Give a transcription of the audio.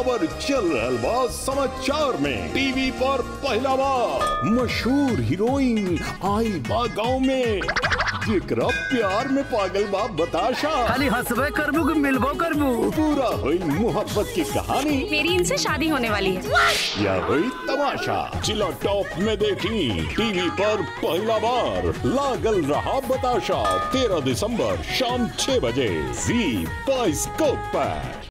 खबर चल रहल बा समाचार में टीवी पर पहला बार मशहूर हीरोइन आई बा गाँव में जेकरा प्यार में पागल बा बताशा खाली हंसबे करबू कि मिलबो करबू पूरा हुई मोहब्बत की कहानी मेरी इनसे शादी होने वाली है या हुई तमाशा जिला टॉप में देखी टीवी पर पहला बार लागल रहा बताशा तेरह दिसंबर शाम छह बजे जी बाइस्कोप पर